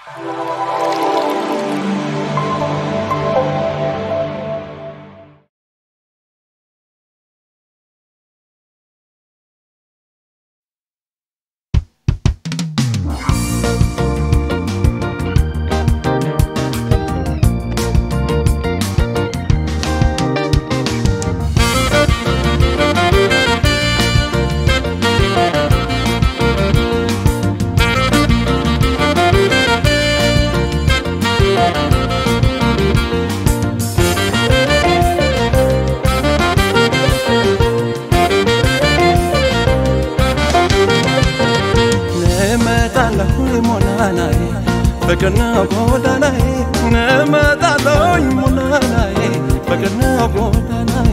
እመጣለሁ ሞላናዬ ፍቅር ነው ጎዳናዬ እመጣለሁኝ ሞላናዬ ፍቅር ነው ጎዳናዬ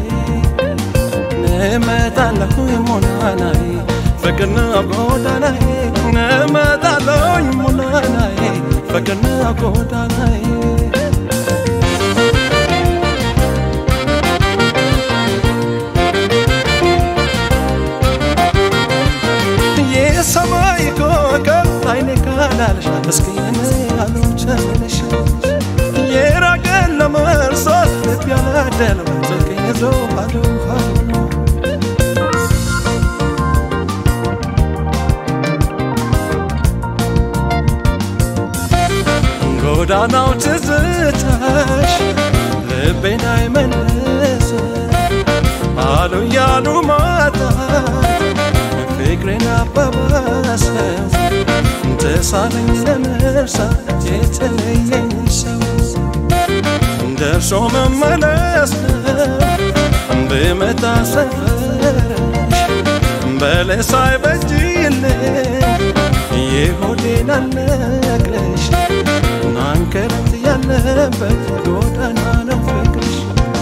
እመጣለሁ ሞላናዬ ፍቅር ነው ጎዳናዬ እመጣለሁኝ ሞላናዬ ፍቅር ነው ጎዳናዬ የሰማይ ኮከብ አይኔ ካላልሽ እስኪ እኔ አልቸልሽ የራቀን ለመርሳት ልብ ያላደለው ስልክ ይዞ ባዶ ባዶ ጎዳናው ትዝታሽ ልቤን አይመልስ አሉ ያሉ ማጣት ፍቅሬን አባባሰው ተሳለኝ ለመርሳት የተለየኝ ሰው ደርሶ መመለስ ነው ብመጣ ሰፈርሽ በለስ አይበጅልኝ የሆዴን አልነግረሽ ናንከረት ያለበት ጎዳና ነው ፍቅርሽ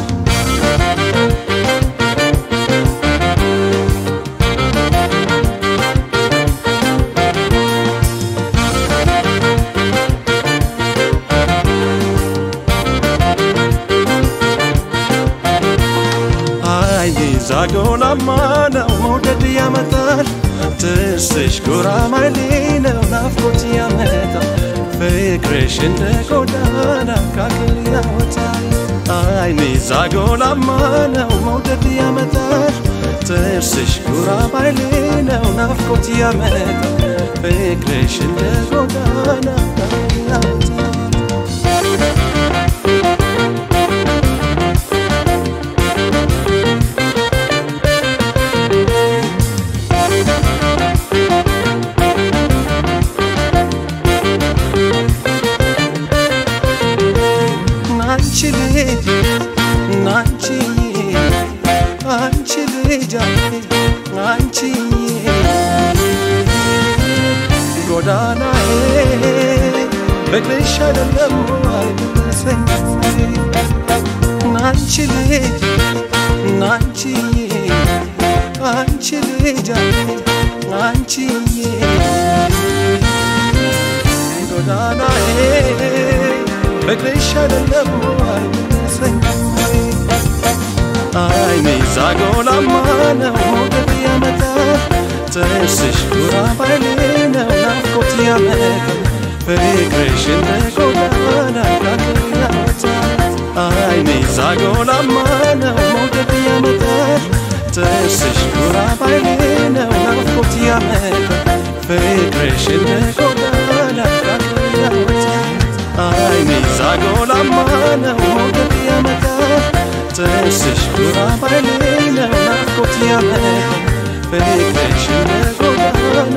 አይ ዛጎላማ ነው መውደድ ያመጣል ትስሽ ጉራማይሌ ነው ናፍቆት ያመጣል ፍቅርሽ እንደ ጎዳና ካክል ያወጣል አይኔ ዛጎላማ ነው መውደድ ያመጣል ጥርስሽ ጉራማይሌ ነው ናፍቆት ያመጣል ፍቅርሽ እንደ ጎዳና ካክል ያወጣል አንቺ ልጅ አንቺ አንቺ ልጅ አንቺ ጎዳናዬ ፍቅርሽ አይደለም አይመስለኝ አንቺ ልጅ አንቺ አንቺ ልጅ አንቺ ጎዳናዬ ፍቅርሽ አይደለም አይመስለኝ አይኔ ዛጎላማ ነው ሞገድ ያመጣል ጥርስሽ ጉራባይሌ ነው ናፍቆት ያመጣል ፍቅርሽ እንደ ጎዳና ካክል ያወጣል አይኔ ዛጎላማ ነው ሞገድ ያመጣል ጥርስሽ ጉራባይሌ ነው ናፍቆት ያመጣል ፍቅርሽ እንደ ጎዳና ካክል ያወጣል አይኔ ዛጎላማ ነው ሞገድ ያመጣል ጥርስሽ ጉራባይሌ ነው ናፍቆት ያመጣል ፍቅርሽ እንደ ጎዳና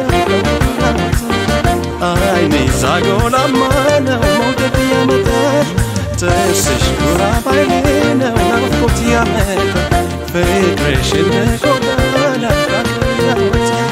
አይኔ ዛጎላማ ነው ሞገድ ያመጣል ጥርስሽ ጉራባይሌ ነው ናፍቆት ያመጣል ፍቅርሽ እንደ ጎዳና ያወጣል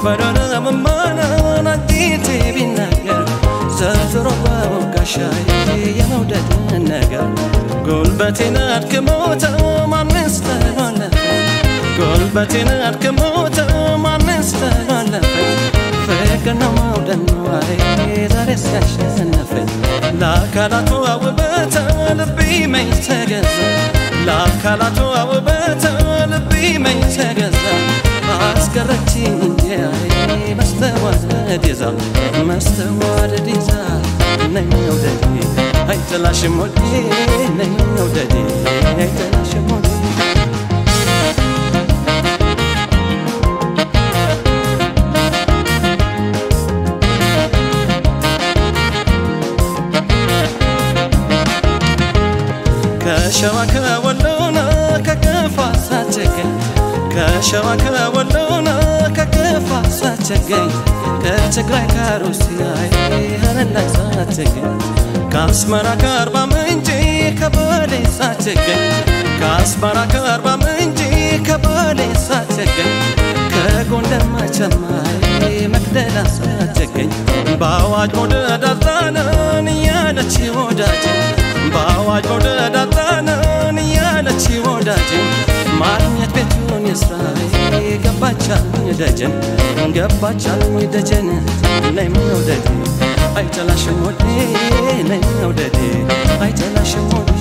በደረምማናን አንዲቴ ቢናገር ዘርዝሮ በወጋሻዬ የመውደድን ነገር ጉልበቴን አድክሞት ማንስ ተላለፈኝ ጉልበቴን አድክሞት ማንስ ተላለፈኝ ፍቅር ነው መውደድ ነው አይ ዛሬ ሲያሸነፈኝ ለአካላቱ ውበት ልቤ መኝ ተገዛ ለአካላቱ ውበት ልቤ መኝ ተገዛ አስቀረችኝ እንጂ አይ መስተዋደድ ይዛ መስተዋደድ ይዛ ነኝ ውደዴ አይጠላሽም ወዴ ነኝ ውደዴ አይጠላሽም ወዴ ከሸዋ ከወሎና ከከፋ ሳትገኝ ከሸዋ ከወሎና ከከፋ ሳትገኝ ከትግራይ ከሩሲያ ሀረር ላይ ሳትገኝ ከአስመራ ከአርባ ምንጭ ከባሌ ሳትገኝ ከአስመራ ከአርባ ምንጭ ከባሌ ሳትገኝ ከጎንደር መቸማይ መቅደላ ሳትገኝ በአዋጅ መውደድ አጣናን እያለች ወዳጅ በአዋጅ መውደድ አጣናን እያለች ወዳጅ ማግኘት ቤቱን የስራዬ ገባቻልኝ ደጀን ገባቻልኝ ደጀን ነይ መውደዴ አይጠላሽም ወዴ ነይ መውደዴ አይጠላሽም ወዴ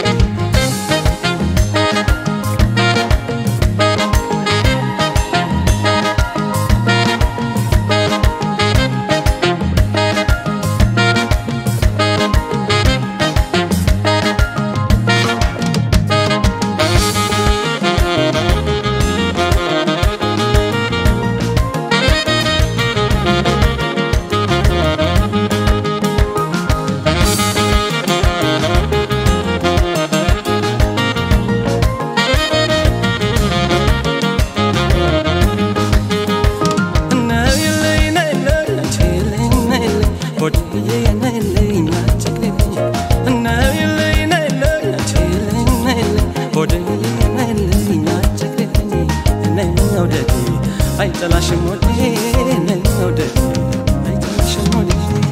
አይጠላሽም ወዴ ነይ መውደዴ አይጠላሽም ወዴ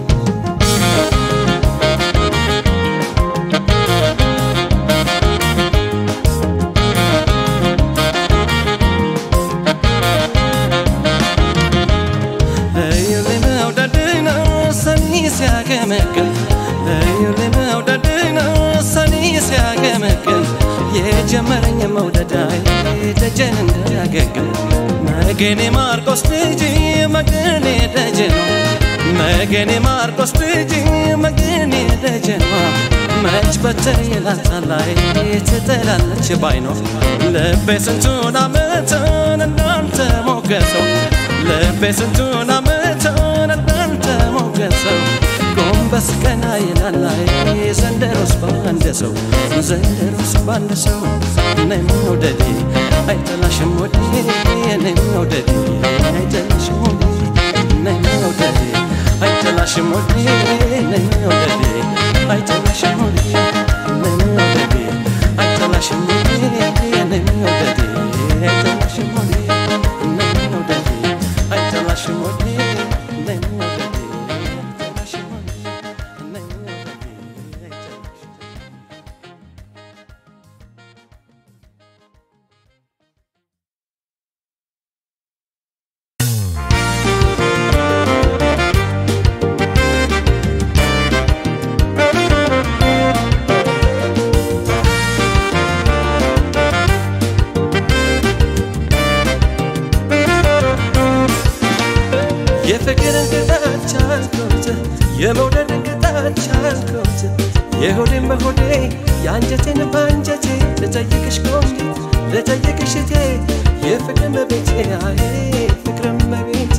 እዩልኝ መውደድን ሰኒ ሲያገመግም እዩልኝ መውደድን ሰኒ ሲያገመግም የጀመረኝ መውደዳይ ደጀን እንዳያገግም መገኔ ማርቆስ ልጅ መገኔ ደጀኗ መገኔ ማርቆስ ልጅ መገኔ ደጀኗ መች በትር ይላታላይ ትጥላለች ባይኗ ልቤ ስንቱን አመትን እንዳንተ ሞገሰው ልቤ ስንቱን አመትን እንዳንተ ሞገሰው ጎንበስ ቀና ይላላይ ዘንደሮስ ባንድ ሰው ዘንደሮስ ባንድ ሰው ነይ መውደዴ አይጠላሽም ወዴ ነይ መውደዴ አይጠላሽም ወዴ ነይ መውደዴ አይጠላሽም ወዴ ነይ መውደዴ አይጠላሽም ወዴ ነይ መውደዴ አይጠላሽም ወዴ ነይ መውደዴ አይጠላሽም ወዴ ነይ መውደዴ አይጠላሽም ወዴ ነይ መውደዴ አይጠላሽም ወዴ ነይ መውደዴ አይጠላሽም የፍቅርን ቅጣት ቻልኩት የመውደድን ቅጣት ቻልኩት የሆዴን በሆዴ የአንጀቴን በአንጀቴ ልጠይቅሽ ቆንጆ ልጠይቅሽ እቴ የፍቅር መቤቴ አይ ፍቅር መቤቴ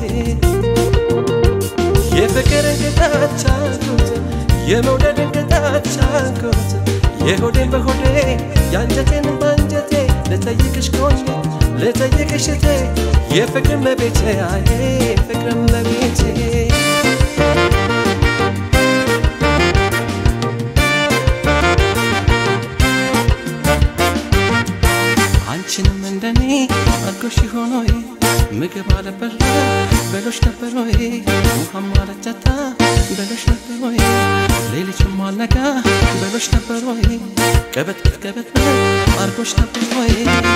የፍቅርን ቅጣት ቻልኩት የመውደድን ቅጣት ቻልኩት የሆዴን በሆዴ የአንጀቴን በአንጀቴ ልጠይቅሽ ቆንጆ ልጠይቅሽ እቴ የፍቅር መቤቴ አይ ፍቅር መቤቴ አንቺንም እንደኔ አድጎሽ ሆኖ ምግብ አለበላ በሎች ነበር ወይ ውሃም አለጠጣ በሎች ነበር ወይ ሌሊቱም አልነጋ በሎች ነበር ወይ ቀበት ቀበት አድጎሽ ነበር ወይ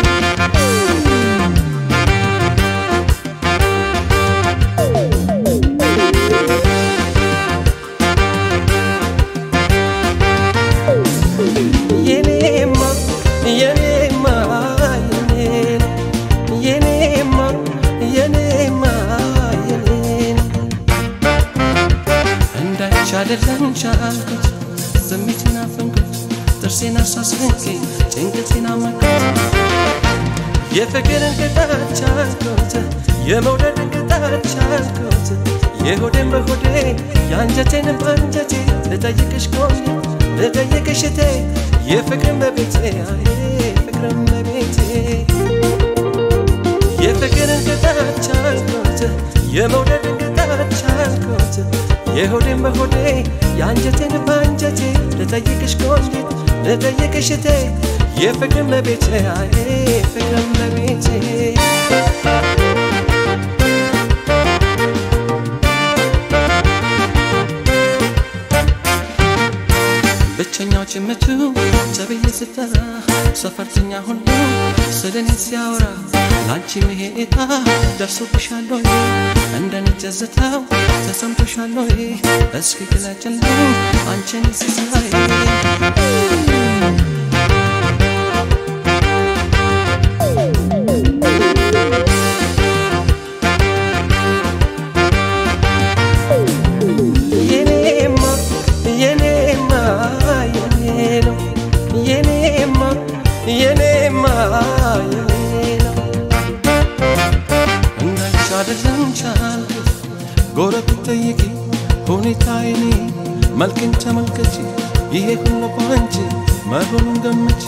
የኔማ የኔማ የኔማ የኔማ የኔን እንዳይቻ አይደለም ቻልኩት ስሜቴን አፈንኩት ጥርሴን አሳስንቄ ጭንቅቴን አመኩት የፍቅርን ቅጣት ቻልኩት የመውደድን ቅጣት ቻልኩት የሆዴን በሆዴ የአንጀቴን በአንጀቴ ልጠይቅሽ ቆሜ ልጠይቅሽ እቴ የፍቅርን በቤቴ አይ ፍቅርን በቤቴ የፍቅርን ቅጣት ቻልኩት የመውደድን ቅጣት ቻልኩት የሆዴን በሆዴ የአንጀቴን በአንጀቴ ልጠይቅሽ ቆንጂት ልጠይቅሽ እቴ የፍቅርን በቤቴ አይ ፍቅርን በቤቴ ብቸኛው ጭምቱ ተብዬ ስጠራ ሰፈርተኛ ሁሉ ስለኔ ሲያወራ ላንቺ መሄጣ ደርሶብሻል ወይ እንደኔ ጀዝታው ተሰምቶሻል ወይ እስኪ ግለጭልኝ አንቺን ሲሳይ የኔማ የኔማ የኔ ነው የኔማ የኔማ የኔ ነው እንዳንቺ አይደለም ቻልኩት ጎረቤት ጠይቂ ሁኔታዬን መልክን ተመልከቺ ይሄ ሁሉ ባንቺ መሆኑን ገምቺ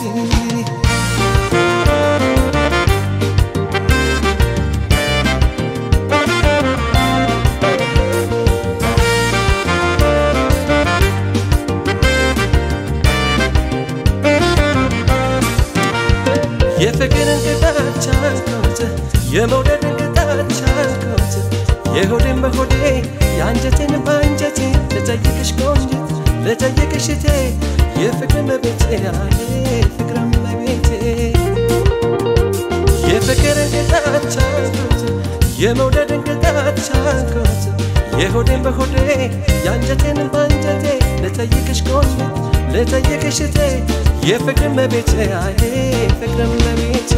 የፍቅርን ቅጣት ቻልኩት የመውደድን ቅጣት ቻልኩት የሆዴን በሆዴ የአንጀቴን በአንጀቴ ልጠይቅሽ ቆንጂት ልጠይቅሽ እቴ የፍቅርን በቤቴ አይ ፍቅርን በቤቴ የፍቅርን ቅጣት ቻልኩት የመውደድን ቅጣት ቻልኩት የሆዴን በሆዴ የአንጀቴን በአንጀቴ ልጠይቅሽ ቆንጂት ልጠይቅሽ እቴ የፍቅርን በቤቴ አይ ፍቅርን በቤቴ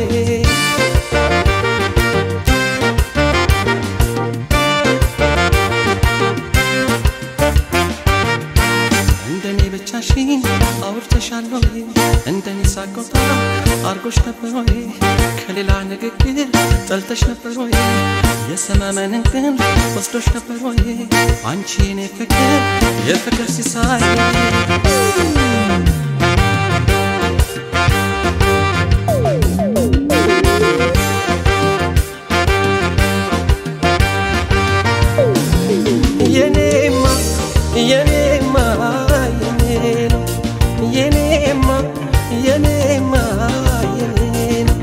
እንደኔ ብቻሽን አውርተሻል ወይ እንደኔ ሳቆጣ አርጎሽ ነበር ወይ ከሌላ ንግግር ጠልተሽ ነበር ወይ የሰመመንን ግን ወስዶሽ ነበር ወይ አንቺ የኔ ፍቅር የፍቅር ሲሳይ የኔማ የኔማ የኔ ነው የኔማ የኔማ የኔ ነው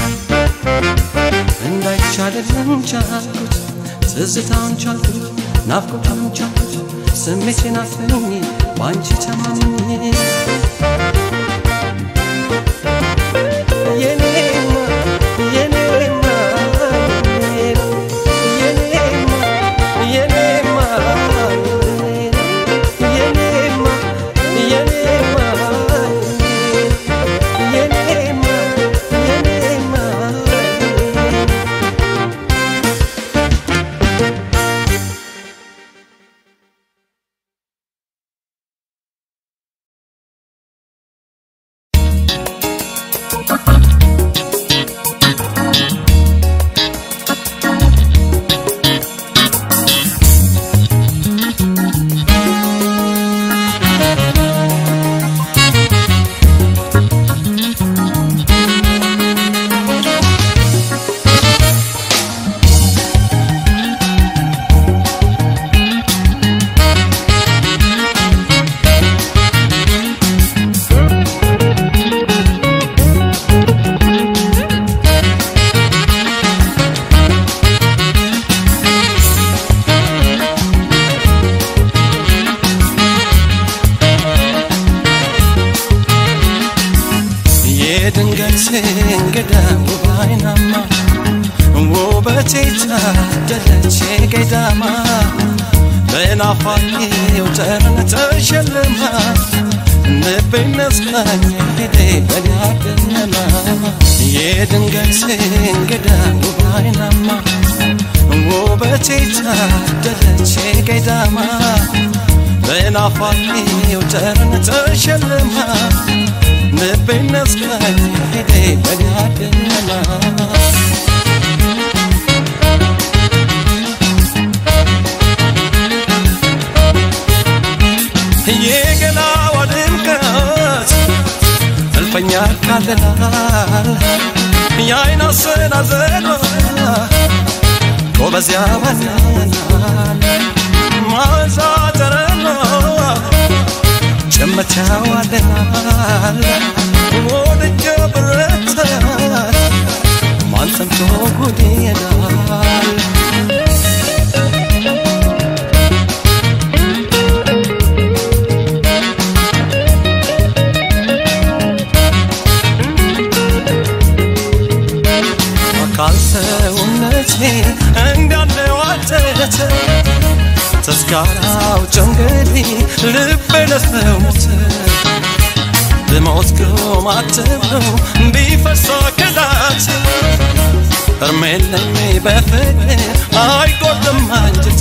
እንዳይቻልልን ቻልኩት ትዝታውን ቻልኩት ናፍቆታውን ቻልኩት ስሜቴን አፍኜ በአንቺ ተማምኜ የኔማ የኔማ የኔ ነው የኔማ የኔማ የኔማ የኔማ የኔማ የኔማ ውበቴ ታደለች ገዳማ በናፋቂው ጠረን ተሸልማ ልቤን ነስካኝ ሄዴ በኔ አደነማ የድንገት እንግዳ ውብ አይናማ ውበቴ ታደለች ገዳማ በናፋቂው ጠረን ተሸልማ ልቤን ነስካኝ ሄዴ በኔ አደነማ የገላዋ ድምቀት እልፈኛ ካለላል የአይን አሰናዘኗ ጎበዝ ያባናል ማዛ ጠረኗ ጭመት ያዋለናል ወድጀ ብረታል ማን ሰምቶ ጉድ ይላል አካል ሰውነቴ እንዳለ ዋተተ ተስካራው ጨንገዴ ልቤ ለሰው ሞተ ብሞት ግማትብሎ ቢፈሳ ከዳት እርሜለኝ በፍቅር አይጎድም አንጀቴ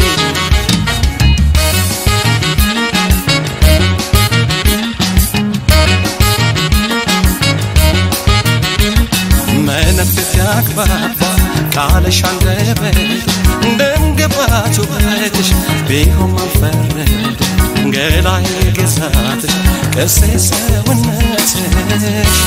መነፍስ ያግባባ ቃልሽ አንደበት ደም ግባቱ በትሽ ቢሆን ማልፈረድ ገላይ ግዛትሽ ቅርሴ ሰውነትሽ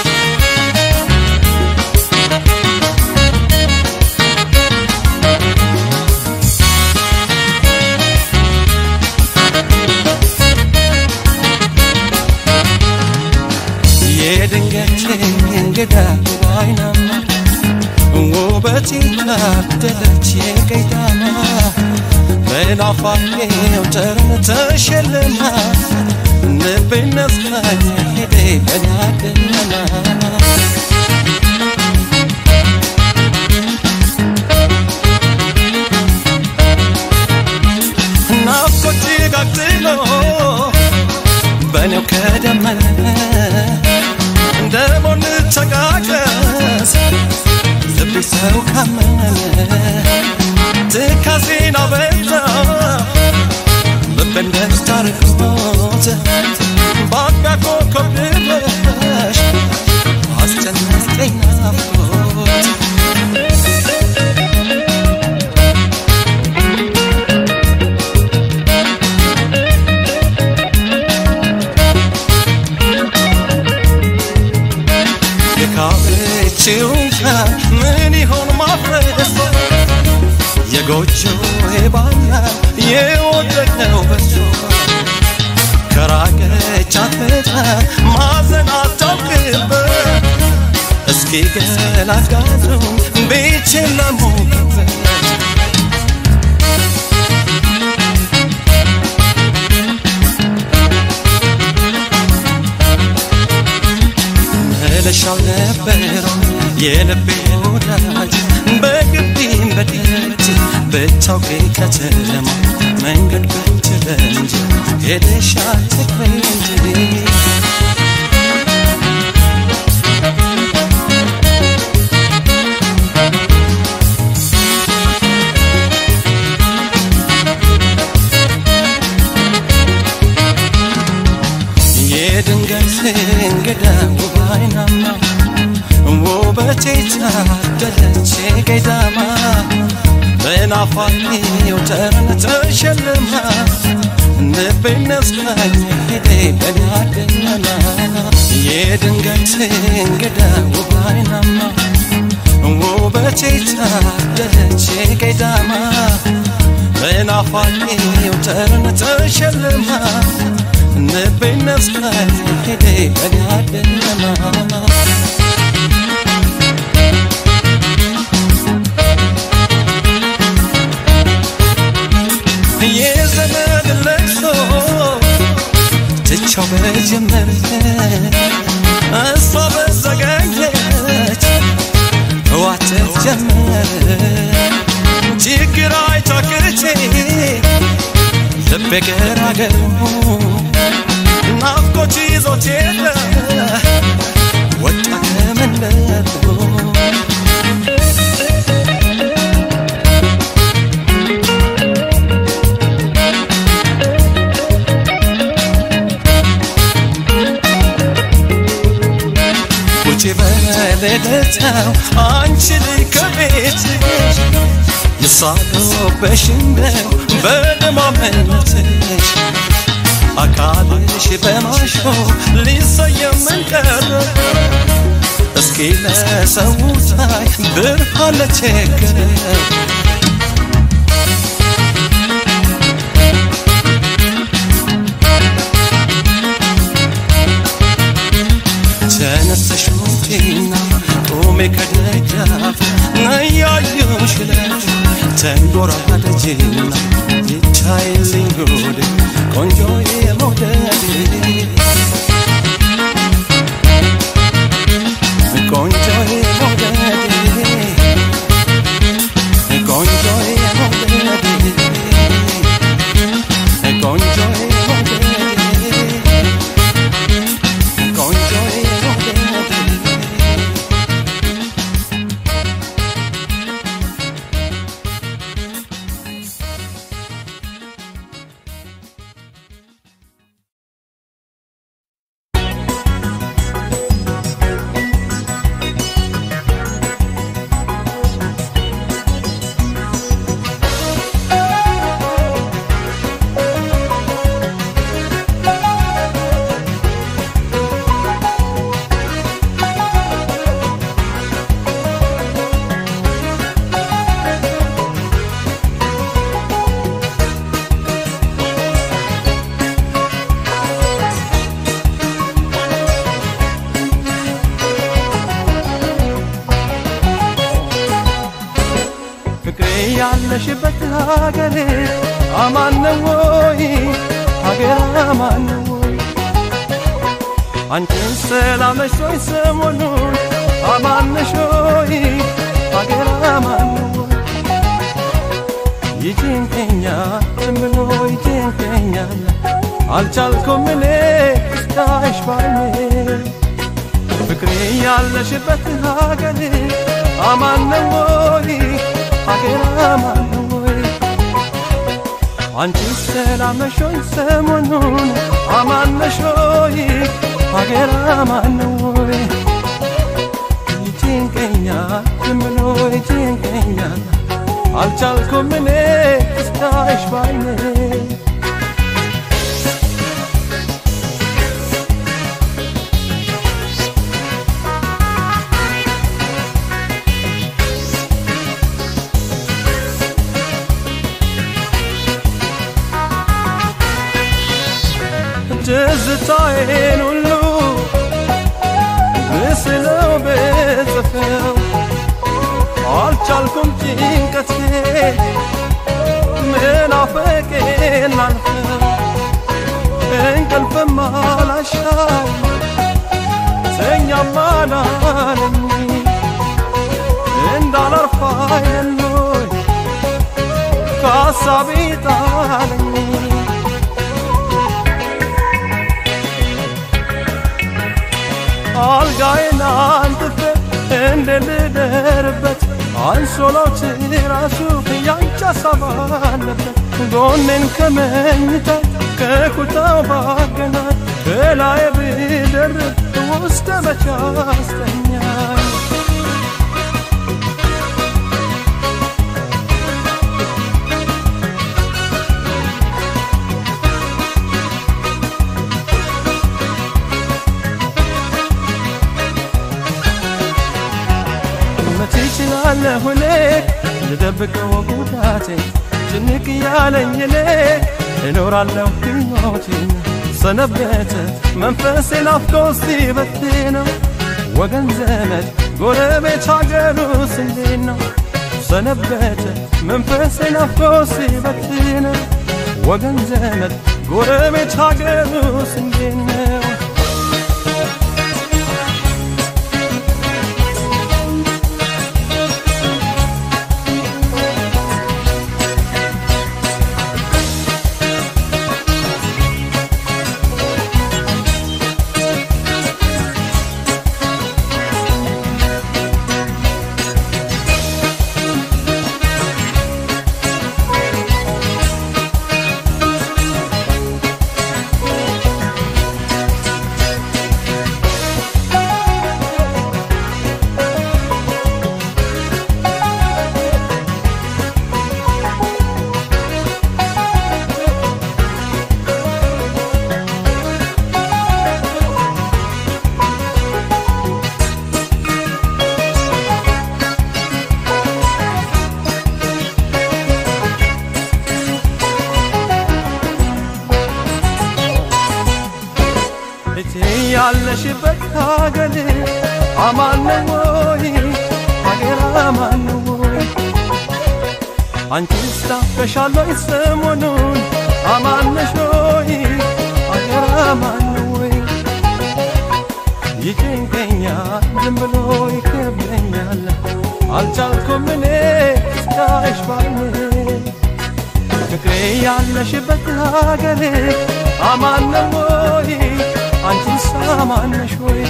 የድንገት እንግዳ ባይናማ ውበት ታደለች የቀይዳማ በናፋቄው ጠረን ተሸልማ ልቤን ነስካኝ ሄዴ በናደነማ ናፍቆት ጋግሎ በእኔው ከደመነ እንደሞን ተቃቀስ ልቤ ሰው ካመነ ትካዜን አበዛ ልቤን ደስታ ርቆት በአቅቢያ ኮከብ ድረሽ አስጨነቀኝ ናፍቆት የካበችውን ቃል ምን ይሆን ማፍረስ የጎጆ ባላ የወደቀው በሶ ከራቀች አትመጣ ማዘን አታውቅበት እስኪ ገላጋቱን ቤችን ለሞቅበት መለሻው ነበረው የልቤ ወዳጅ በግቢም በደጅ ብታውቂ ከተማ መንገድ ብትለንጅ ሄደሽ አትቅሪ እንጂ የድንገት እንግዳ ውብ አይናማ ውበቴ ታደለች ገዳማ በናፋቂው ጠረን ተሸልማ ልቤን ነስካኝ ሄዴ በናደነማ የድንገት እንግዳ ውብ አይናማ ውበቴ ታደለች ገዳማ በናፋቂው ጠረን ተሸልማ ልቤን ነስካኝ ሄዴ በናደነማ የዘመድ ለቅሶ ትቻው በጀመረ እሷ በዘገኘች ዋተት ጀመር ችግር አይቻክቼ ልቤ ገራገሩ ናፍቆች ይዞት የለ ወጣ ከመንደሩ ውጪ በሌለታው አንቺ ልጅ ከቤትሽ የሳሉበሽ እንደው በደማመነትሽ አካልሽ በማሾ ሊሰየም መንቀረ እስኪ ለሰው ታይ ብርሃን ለቸገረው ተነስተሽ ውጪና ቁሜ ከደጃፍ ነያየሽ ለሽ ተንጎራደጅና ይታይልኝ ጉድ ቆንጆዬ መውደድ ቆንጆዬ መውደድ ቆንጆዬ መውደድ ቆንጆዬ መውደድ ቆንጆዬ መውደድ ፍቅሬ ያለሽበት ሀገሬ አማን ነው ወይ? ሀገር አማን ነው ወይ? አንቺን ሰላመሽ ወይ? ሰሞኑን አማን ነሽ ወይ? ሀገር አማን ነው ወይ? ይጭንቀኛል ዝም ብሎ ይጭንቀኛል አልቻልኩም እኔ እስካይሽ ባይኔ ፍቅሬ ያለሽበት ሀገሬ አማን ነው ወይ? ሀገር አማን ነው ወይ? አንቺ ሰላም ነሽ ወይ? ሰሞኑን አማን ነሽ ወይ? ሀገር አማን ነው ወይ? ይጭንቀኛል ዝም ብሎ ይጭንቀኛል አልቻልኩም እኔ እስካይሽ ባይኔ ትዝታዬን ሁሉ ምስለው ብጽፈው አልቻልኩም ጭንቀቴ ምናፍቄን ላልፈው እንቅልፍም አላሻው ተኛም አላለኝ እንዳላርፍ አይደሎይ ከሀሳቤ ጣለኝ አልጋዬን አንጥፌ እንደ ልደርበት አንሶላው ራሱ ያንቺ ሀሳብ አለበት ጎኔን ከመኝታ ከኩታው ባገናኝ በላይ ብደርብ ውስጥ መቻ አስተኛኝ መቼ እችላለሁ እኔ ልደብቀው ጉዳቴ ጭንቅ ያለኝ እኔ እኖራለሁ ሕይወቴን ሰነበተ መንፈሴ ናፍቆ ሲበትነው ወገን ዘመድ ጎረቤት ሀገሩስ እንዴት ነው ሰነበተ መንፈሴ ናፍቆ ሲበትነው ወገን ዘመድ ጎረቤት ሀገሩስ እንዴት ነው አንቺስ ናፍቀሻለሁ ሰሞኑን አማነሽ ሆይ አገር አማን ወይ ይጭንቀኛል ዝም ብሎ ይከብደኛል አልቻልኩም እኔ እስካይሽ ባይኔ ፍቅሬ ያለሽበት ሀገር አማን ወይ አንቺስ አማነሽ ወይ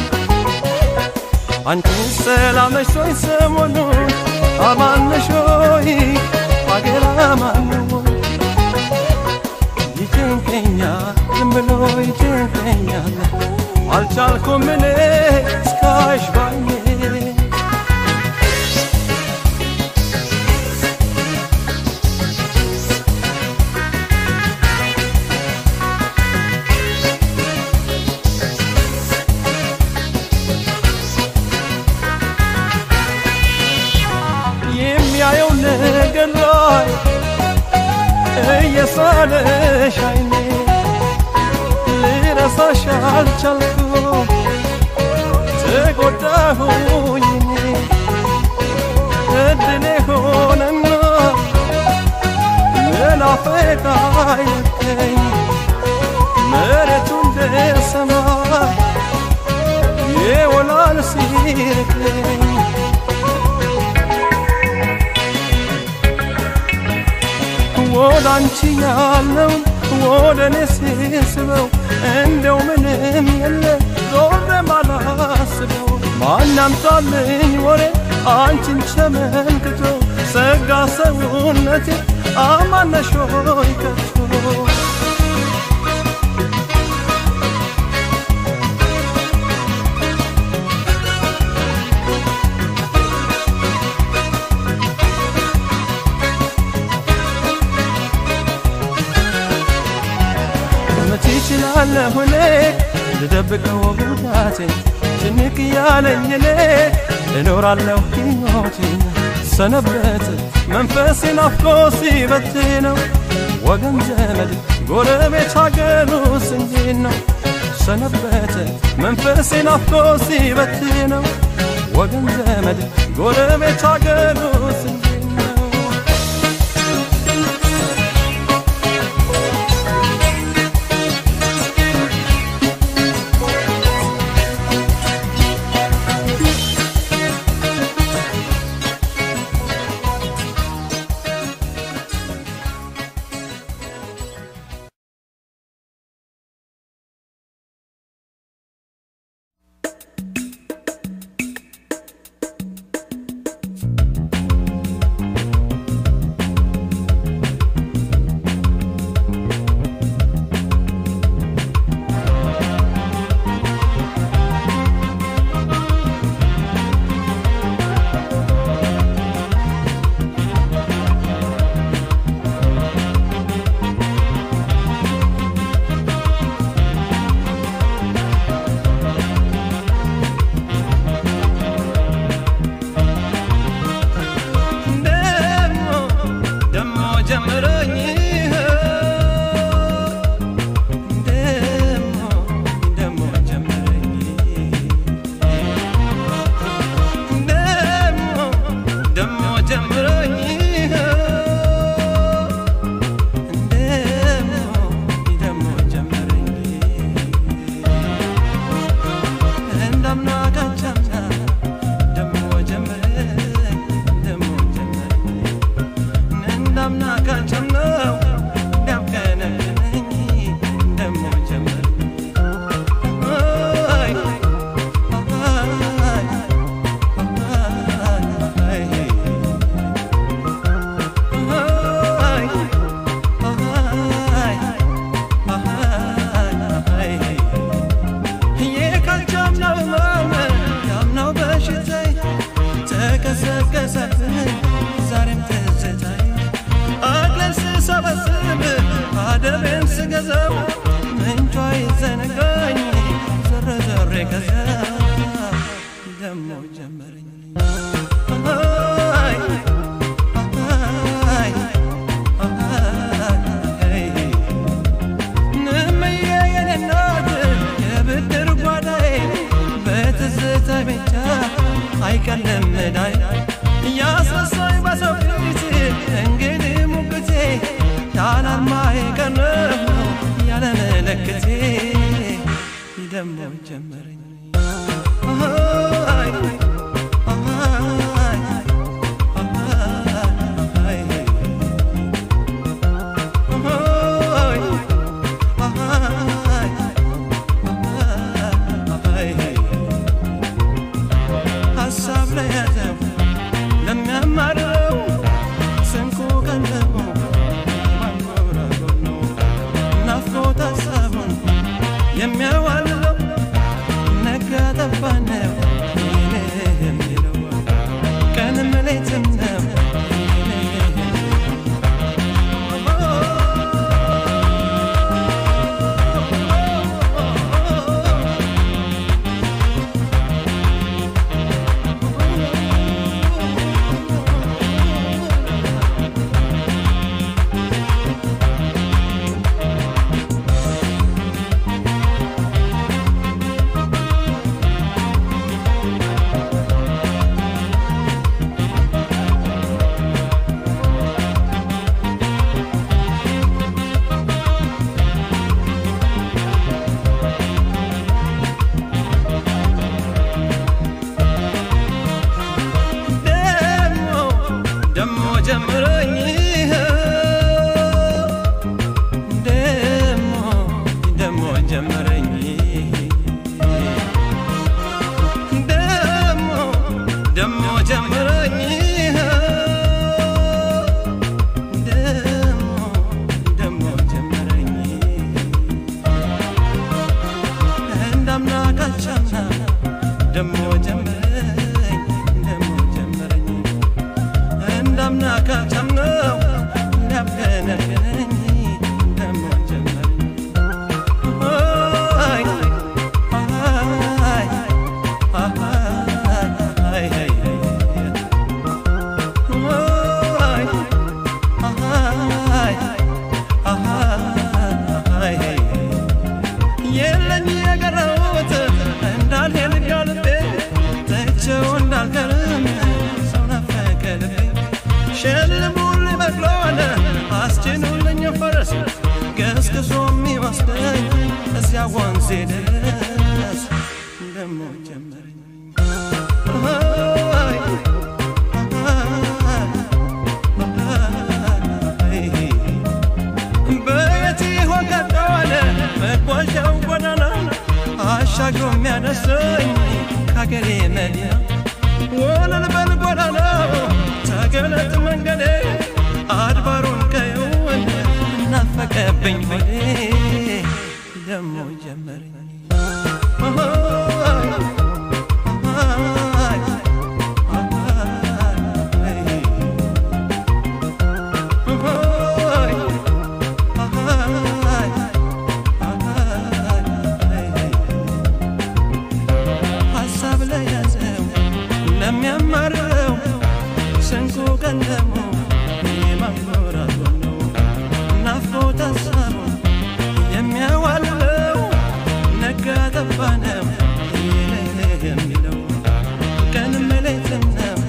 አንቺስ ሰላም ነሽ ወይ ሰሞኑን አማነሽ ሆይ አገር አማን ወይ ይጨንቀኛል ዝም ብሎ ይጨንቀኛል አልቻልኩም እኔ እስካይሽ ባይኔ የሚያየው ነገር ላይ እየሳለሽ አይኔ ልረሳሽ አልቻልኩም ተጎዳሁኝ እኔ እድሌ ሆነና መናፈቅ አይለቀኝ መሬቱ እንደ ሰማይ የወላል ሲርቀኝ ወደ አንቺ ያለውን ወደ እኔ ሲስበው እንደው ምንም የለ ዞር ማላስበው ማናምጣልኝ ወሬ አንቺን ሸመልክቶ ሰጋ ሰውነቴ አማነሽ ሆይ ከቶ መቼ ይችላለሁ እኔ ልደብቀው ጉዳቴን ጭንቅ ያለኝ እኔ እኖራለሁ ሕይወቴን ሰነበት መንፈሴ ናፍቆ ሲበት ነው ወገን ዘመድ ጎረቤት ሀገሩስ እንዴት ነው ሰነበት መንፈሴ ናፍቆ ሲበት ነው ወገን ዘመድ ጎረቤት ሀገሩስ እንዴት ነው ደሞ ደሞ ጀምሮኝ ደሞ ደሞ ጀምሮኝ ደሞ ደሞ ጀምሮኝ ደሞ ደሞ ጀምሮኝ እንዳምና ካቻምና ደሞ ጀምረኝ ደሞ ጀምረኝ እንዳምና ካቻምናው ዳምከነኝ ደሞ ጀምረኝ አይ አይ አይ ደሞ ጀምረኝ ደሞ ደሞ ጀምረኝ ደሞ ደሞ ጀምረኝ ደሞ ደሞ ጀምረኝ እንዳምና ካቻምና ደሞ ጀምረኝ ደሞ ጀምረኝ እንዳምና ካቻምነው እንዳብገነገነኝ ደሞ ጀምረኝ አይ አይ አይ አይ የለኝ የቀረውት እንዳልሄድ ጋልቤ ተቸው እንዳልቀርም ሰው ናፈቀ ልቤ ሸልሙልኝ በቅሎን አስጭኑልኝ ፈረስ ገስግሶ የሚወስደኝ እዚያ ወንዜ ድረስ ደሞ ጀመረኝ አይ በየት ይሆን ቀጠዋለ መጓዣው ጎዳና አሻግሮ የሚያደርሰኝ ከአገሬ መዲና ወለል በል ጎዳናው ተገለጥ መንገዴ አድባሩን ቀየውን እናፈቀብኝ ሆዴ ደሞ ጀመረኝ ሀሳብ ለያዘው ለሚያማርረው ስንቁ ቀለሙ የማኖራት ነው ናፍቆት ሀሳቡ የሚያዋልለው ነጋ ጠባ ነው ይለህ የሚለው ቀንም ሌትም ነው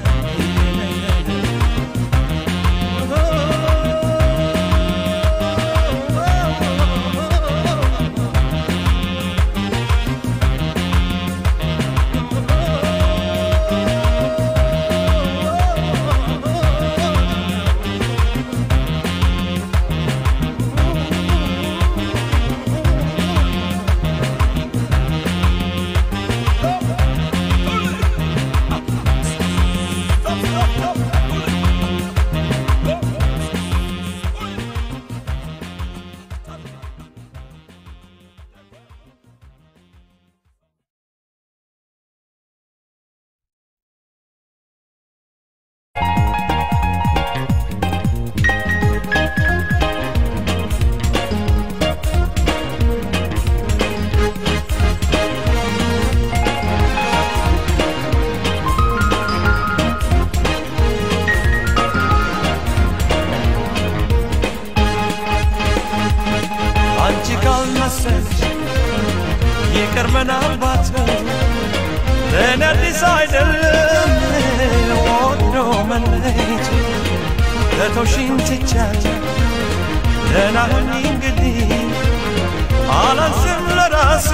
አንቺ ካልመሰልሽ ይቅር ምናልባት ለእኔ አዲስ አይደለም ወዶ መለየት ለተውሽኝ ትቻለሁ ደህና ሁኚ እንግዲህ አላንስም ለራሴ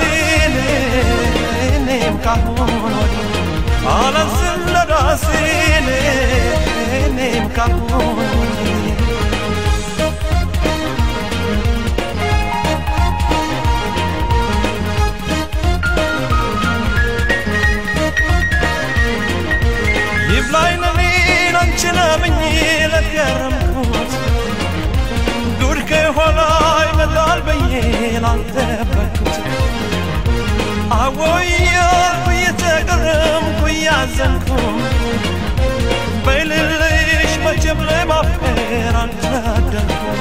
እኔም ካሁን ወዲህ አላንስም ለራሴ እኔም ካሁን ወዲህ ይብላኝ ለኔን አንቺን አምኜ ለገረምኩት ጉድ ከኋላ ይመጣል ብዬ ላልጠበቅኩት አወያልኩ እየተገረምኩ እያዘንኩ በልልሽ መቼም ለማፈር አልታደልኩም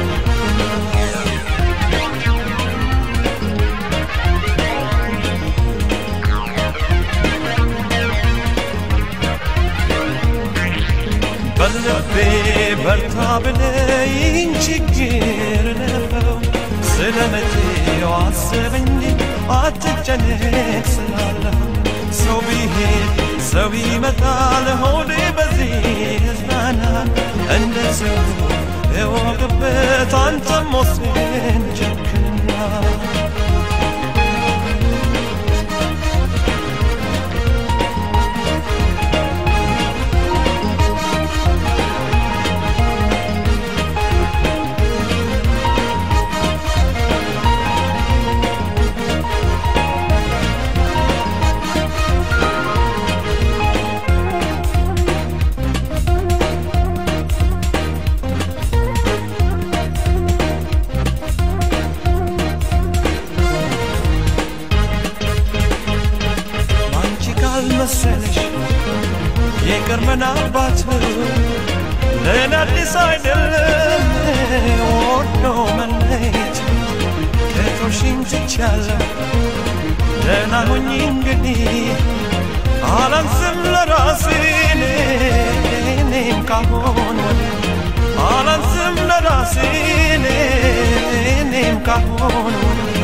በልቤ በርታ ብለይኝ ችግር ነው ስለ መቼው አስብ እንጂ አትጨነቅ ስላለሁ ሰው ቢሄድ ሰው ይመጣል ሆዴ በዚህ እዝናና እንደ ሰው እወቅበት አንተም ወስን ጨክና ለእኔ አዲስ አይደለም ወዶ መለየት ከቶሽኝ ትቻለሁ ደህና ሁኝ እንግዲህ አላንስም ለራሴ እኔም ካሁን ወዲህ አላንስም ለራሴ እኔም ካሁን ወዲህ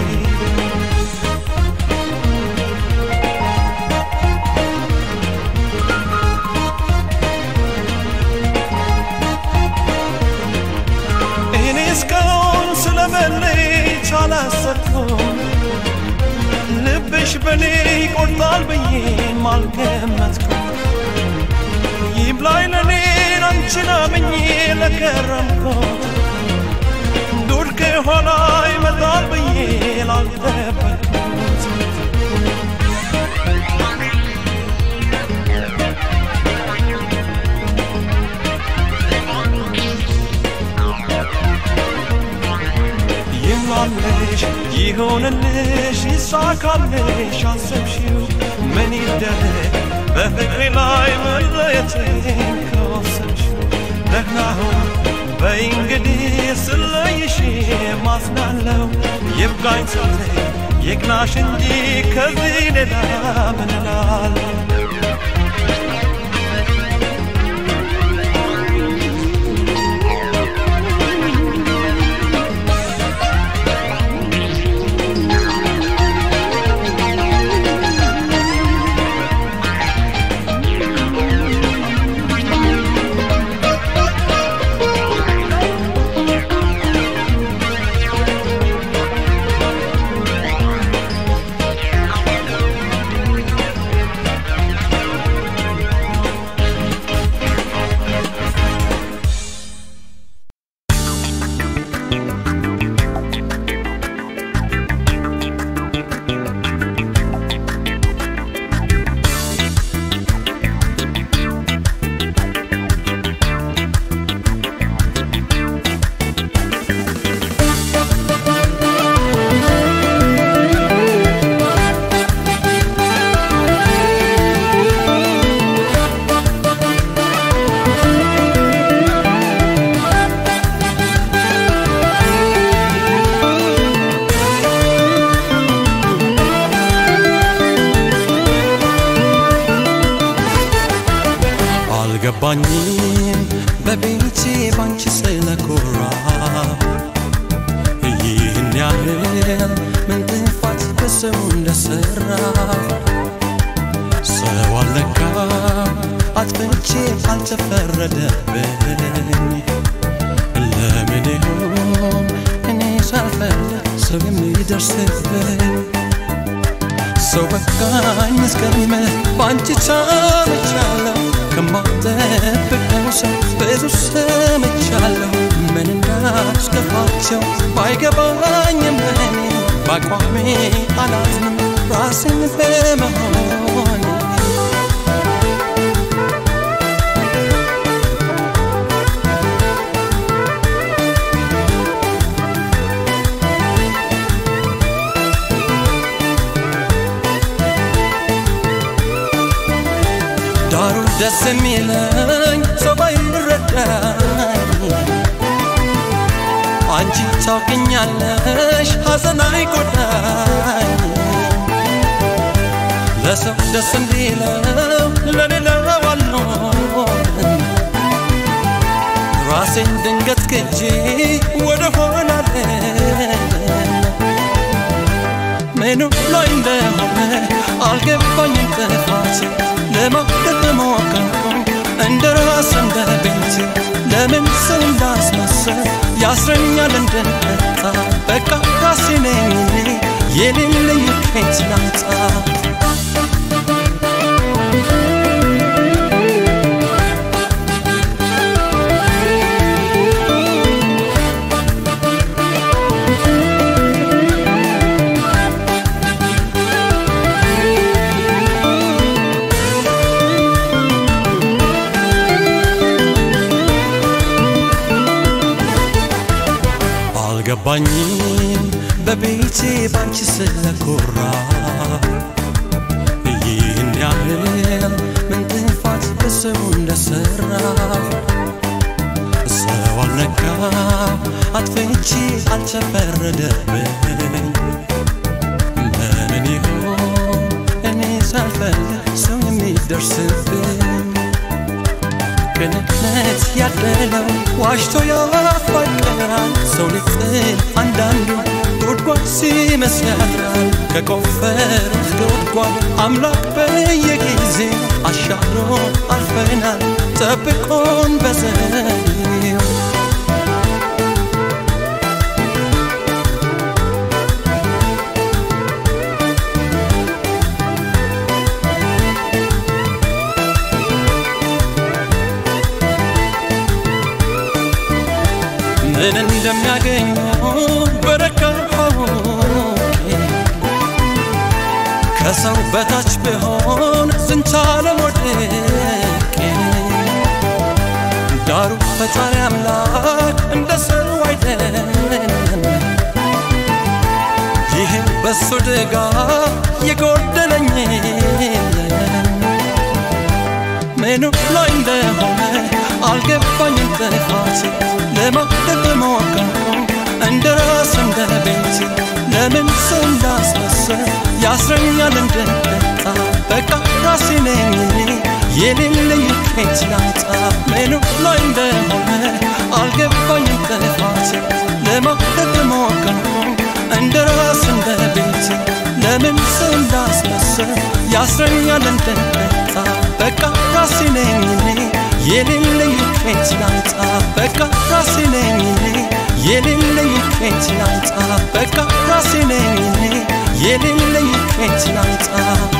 እኔ እስካሁን ስለመለየት አላሰብኩም ልብሽ በኔ ይቆርጣል ብዬም አልገመትኩም ይብላኝ ለኔ አንቺን አምኜ ለከረምኩት ዱር ከኋላ ይመጣል ብዬ ላልጠበቅኩት ይሟልሽ ይሆንልሽ ይሳካልሽ አሰብሽው ምን ይደረግ በፍቅሬ ላይ መለየቴን ከወሰንሽው ደህና ሁን በይ እንግዲህ ስለይሽ ማዝናለው ይብቃኝ ስትይ ይቅናሽ እንጂ ከዚህ ሌላ ምን እላለሁ አልገባኝም በቤቴ ባንቺ ስለኮራ ይህን ያህል ምን ጥፋት በሰው እንደሰራ ሰው አለካ አጥፍቼ አልተፈረደብኝ ለምን ይሆን እኔ ሳልፈልግ ሰው የሚደርስብኝ ሰው በቃኝ እስከሚመለ በአንቺ ታምቻለሁ ከማጠብቀው ሰው ብዙ ሰምቻለሁ ምን እንዳስከፋቸው ባይገባኝም እኔ በአቋሜ አላዝንም ራስን በመሆን ዳሩ ደስ የሚለኝ ሰው ባይረዳኝ አንቺ ታውቅኛለሽ ሐዘን አይጎዳኝ ለሰው ደስ እንዲለው ለሌላው አልኖርም ራሴን ድንገት ክጄ ወደ ሆናለን ምኑ ላይ እንደሆነ አልገባኝም ጥፋቴ ለማውደቅ ሞከርኩኝ እንደ ራስ እንደ ቤቴ ለምን ሰው እንዳስመሰል ያስረኛል እንድንቀጣ በቃ ራሴ ነኝ እኔ የሌለኝ ከየት ላምጣ አልገባኝም በቤቴ ባንቺ ስለኮራ ይህን ያህል ምን ጥፋት በሰው እንደሰራ ሰው አልነካው አጥፍቼ አልተፈረደብኝ ለምን ይሆን እኔ ሳልፈልግ ሰው የሚደርስብኝ ቅንነት ያደለው ዋሽቶ ያፋቅራል ሰው ሊጥል አንዳንዱ ጉድጓድ ሲመስል ያድራል ከቆፈሩት ጉድጓድ አምላክ በየጊዜ አሻግሮ አልፈናል ጠብቆን በዘኔው ምን እንደሚያገኙ በረካሁ ከሰው በታች ብሆን ዝንቻለም ወድቄ ዳሩ ፈጣሪ አምላክ እንደ ሰው አይደለም ይህም በሱ ድጋፍ የጎደለኝ የለም ምኑ ላይ እንደሆነ አልገባኝም ጥፋቴ ለማድረግ ሞከርኩ እንደ ራስ እንደ ቤቴ ለምን ሰው እንዳስመሰል ያስረኛል እንደጠጣ በቃ ራሴ ነኝ እኔ የሌለኝ ከየት ላምጣ ምኑ ላይ እንደሆነ አልገባኝም ጥፋቴ ለማድረግ ሞከርኩ እንደ ራስ እንደ ቤቴ ለምን ሰው እንዳስመሰል ያስረኛል እንደጠጣ በቃ ራሴ ነኝ እኔ የሌለኝ ከየት ላምጣ በቃ ራሴ ነኝ እኔ የሌለኝ ከየት ላምጣ በቃ ራሴ ነኝ እኔ የሌለኝ ከየት ላምጣ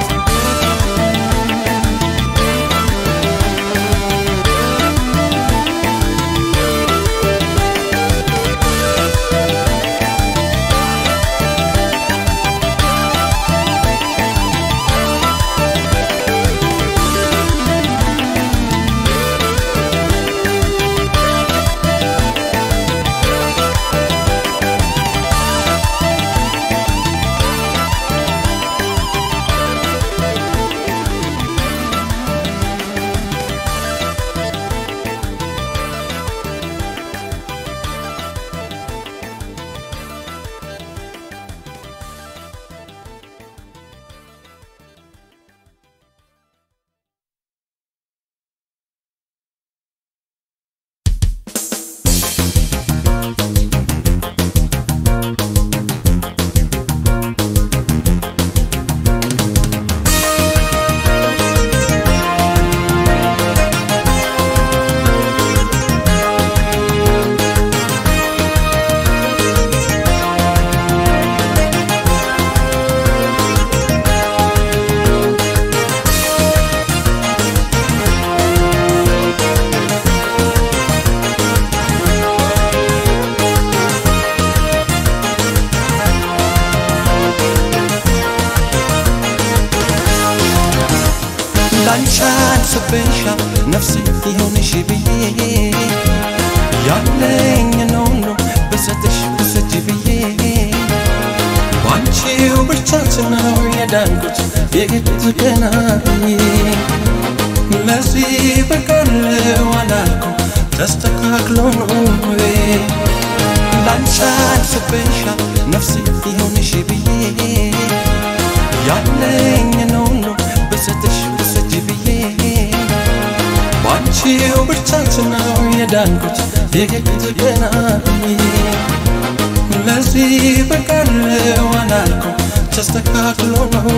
ላንቻን ስብሻ ነፍስ የሆንሽ ብዬ ያለኝ ነው ነው ብሰጥሽ ብሰጅ ብዬ ባንቺው ብርታት ነው የዳንኩት የግድ ገና ለዚህ በቀለው አላልኩም ተስተካክሎ ነው ላንቻን ስብሻ ነፍስ የሆንሽ ብዬ ያለኝ ነው ነው ብሰጥሽ ብሰጅ ብዬ ባንቺው ብርታት ነው የዳንኩት የግድ ገና ለዚህ በቀለው አላልኩም ተስተካክሎ ነው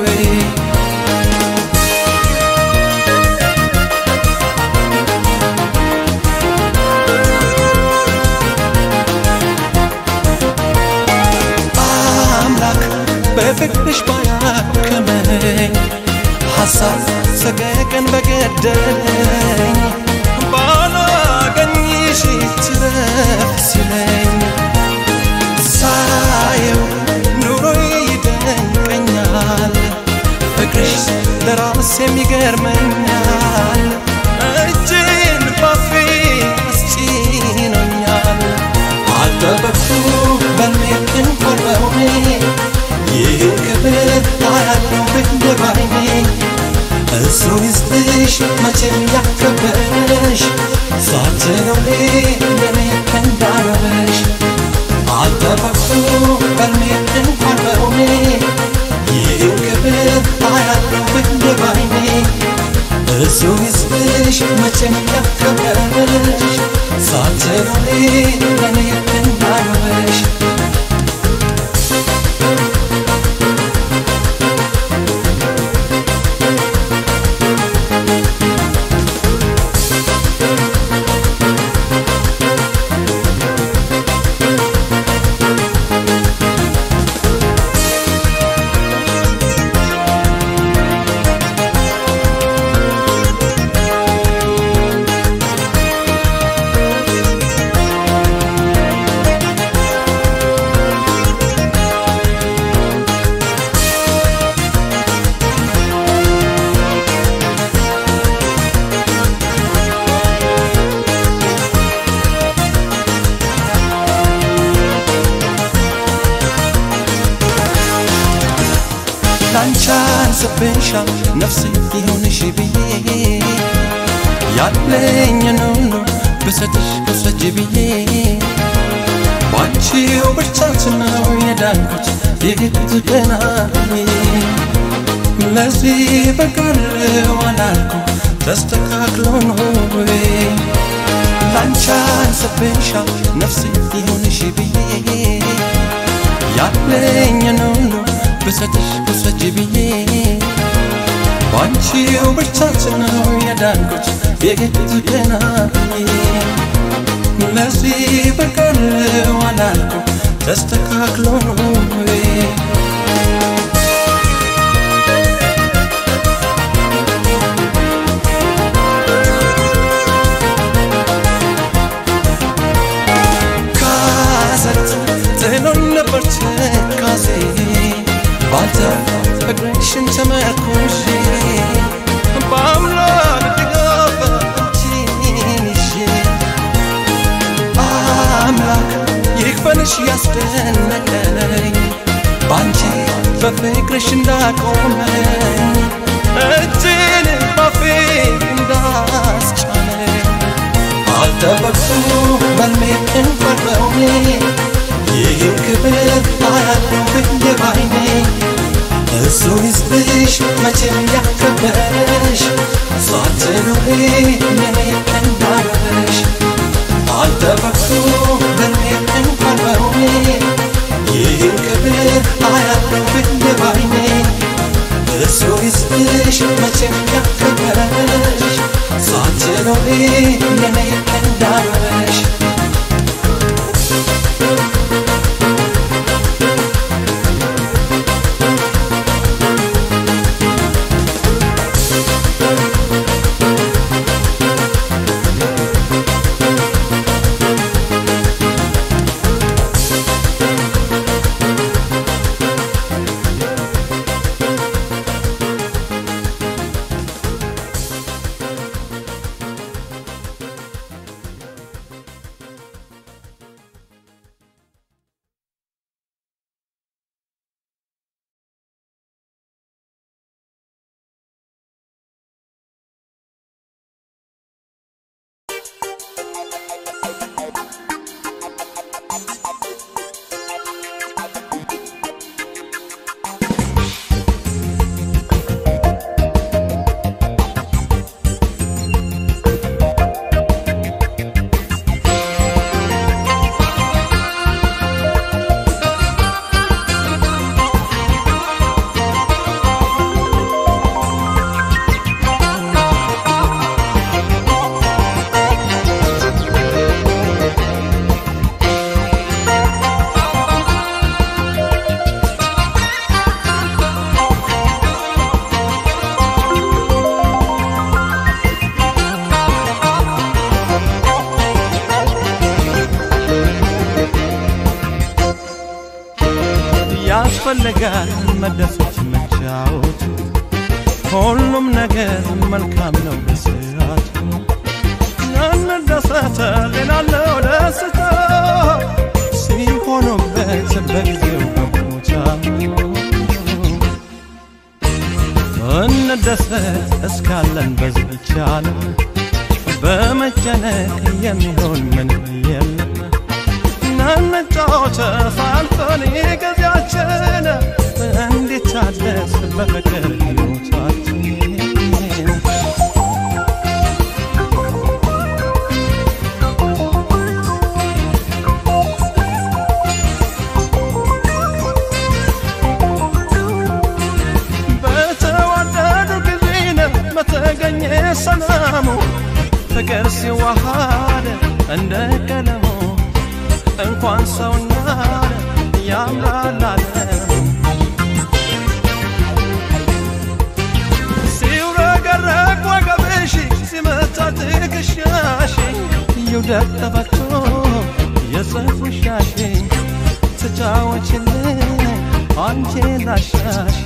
አምላክ በፍቅርሽ ባያከመኝ ሐሳብ ሰቀቀን በገደለኝ ባላገኝሽ ትረፍ ሲለኝ ሳየው ኑሮ ይደንቀኛል ፍቅርሽ ለራስ የሚገርመኛል እጅን ባፌ አስጭኖኛል አልጠበቅኩ በልሜትን ቆርበውኔ ይህን ክብር አያለው ብንደባይኔ እሱ ይስጥሽ መቼ ለኔ እንዳረበሽ አልጠበቅኩ በልሜ እንኳን በሆኔ ይህን ክብር አያለው ብዬ ባይኔ እሱ ይስጥሽ መቼም ያከበረሽ ሳትኖሪ ለኔ እንዳረበሽ ላንቻን ስብሻል ነፍሴ ይሁንሽ ብዬ ያለኝን ሁሉ ብሰጥሽ ውሰጅ ብዬ ባንቺው ብርታት ነው የዳንኩት የሄድኩት ገና ለዚህ በቃለው አላልኩም ተስተካክሎ ነው ላንቻን ስብሻል ነፍሴ ይሁንሽ ብዬ ያለኝን ሁሉ ብሰጥሽ ውሰጅ ብዬ ባንቺው ብርታት ነው የዳንኩት የሄድኩት ገና ለዚህ በቀረው አላልኩም ተስተካክሎ ነው ካሰት ጥሎን ነበር ትካዜ ባንተ ፍቅርሽን ተመርኩዤ በአምላክ ድጋፍ አንቺን ይዤ አምላክ ይክፈልሽ ያስደነቀኝ ባንቺ በፍቅርሽ እንዳቆመኝ እጅን ባፌ እንዳስጫነኝ አልጠበቅኩ በልሜ እንፈረውኔ ይህን ክብር አያለው ብዬ ባይኔ እሱ ይስጥሽ መቼም ያከበረሽ ሳትኖሪ ለኔ እንዳረበሽ አልጠበቅኩ በልሜ እንኳን በሆኔ ይህን ክብር አያለው ብዬ ባይኔ እሱ ይስጥሽ መቼም ያከበረሽ ሳትኖሪ ለኔ እንዳረበሽ ያስፈልጋል መደሰት መጫወት ሁሉም ነገር መልካም ነው በስርዓቱ እንደሰተ ሌላለው ደስታ ሲሆኑበት በጊዜው በቦታ እንደሰት እስካለን በዚህ ይቻላል በመጨነቅ የሚሆን ምንም የለም ናነጫወተ ፋልፈን ጊዜያችን እንዲታደስ በፍቅር ሕይወታችን በተዋደዱ ጊዜ ነው በተገኘ ሰላሙ ፍቅር ሲዋሃድ እንደ ቀለሙ እንኳን ሰውና ያምራል ዓለም ሲውረገረግ ወገብሽ ሲመታ ትከሻሽ ይውደቅ ተፈቶ የጽፉሻሽ ትጫወችልኝ አንቺ ላሻሽ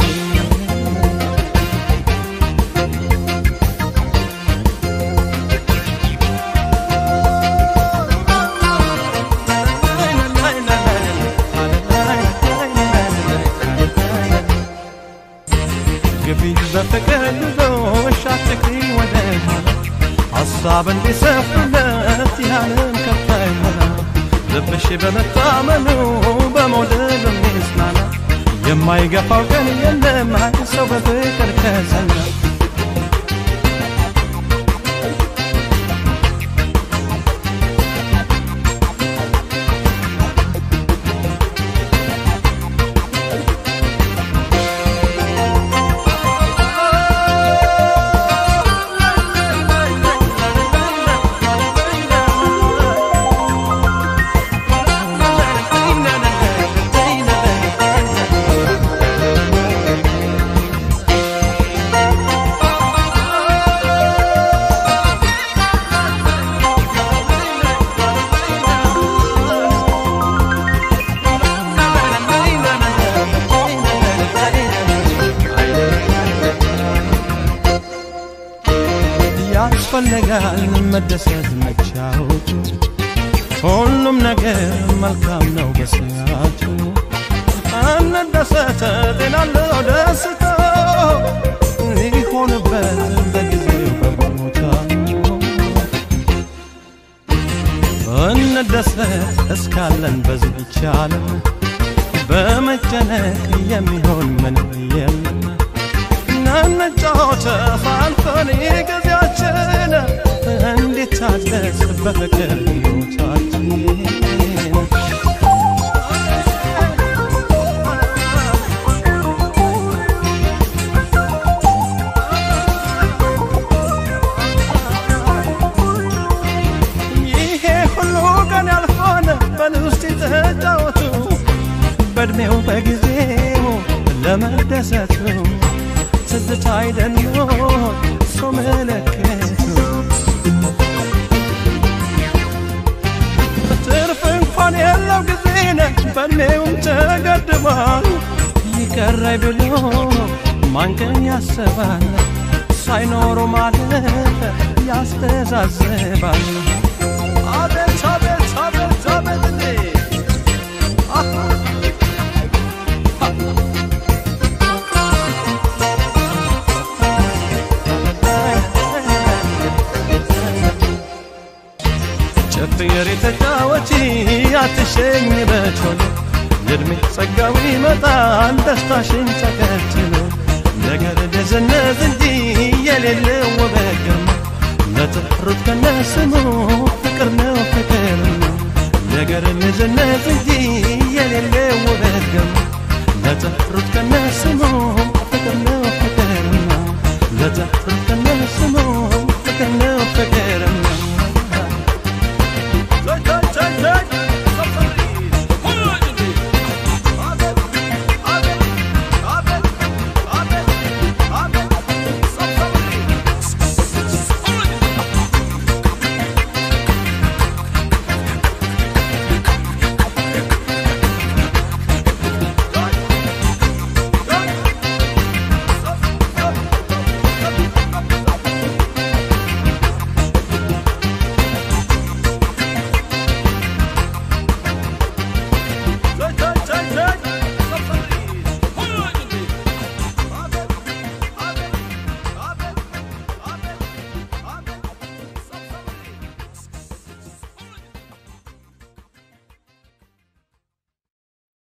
ግቢ በፍቅር ጉዞሽ አትግሪ ወደ ኋላ ሀሳብ እንዲሰፍለት ያለም ከፋይ ሆና ልብሽ በመታመኑ በመውደድ የሚጽናና የማይገፋው ቀን የለም አይ ሰው በፍቅር ከጸና ያስፈልጋል መደሰት መቻወቱ ሁሉም ነገር መልካም ነው በሰዓቱ እንደሰተ ጤናለው ደስታ ሊሆንበት በጊዜው በቦታ እንደሰት እስካለን በዚህች ዓለም በመጨነቅ የሚሆን ምንም የለም ናነጫወተ ፋልፈን ጊዜያችን እንዲታደስ በፍቅር ሕይወታችን ይሄ ሁሉ ቀን ያልፋል በልውስጥ ተጫወቱ በእድሜው በጊዜው ለመደሰቱ ትዝታ አይደሎ ሰው መለከቱ ትርፍ እንኳን የለው ጊዜ ነ በእድሜውም ተገድቧል ይቀራይ ብሎ ማንቀን ያስባል ሳይኖሩ ማለት ያስተዛዝባል አቤት አቤት አቤት አቤት እንዴ አሃ ጨፍሪ ተጫወቺ አትሸኝ በቾሎ የእድሜ ጸጋው ይመጣል ደስታሽን ተከትሎ ነገር ደዘነዝ እንጂ የሌለው ውበት ግርማ ለጠሩት ከነስሙ ፍቅር ነው ፍቅር ነው ነገር ልዝነት እንጂ የሌለው ውበት ግርማ ለጠሩት ከነስሙ ፍቅር ነው ፍቅር ነው ለጠ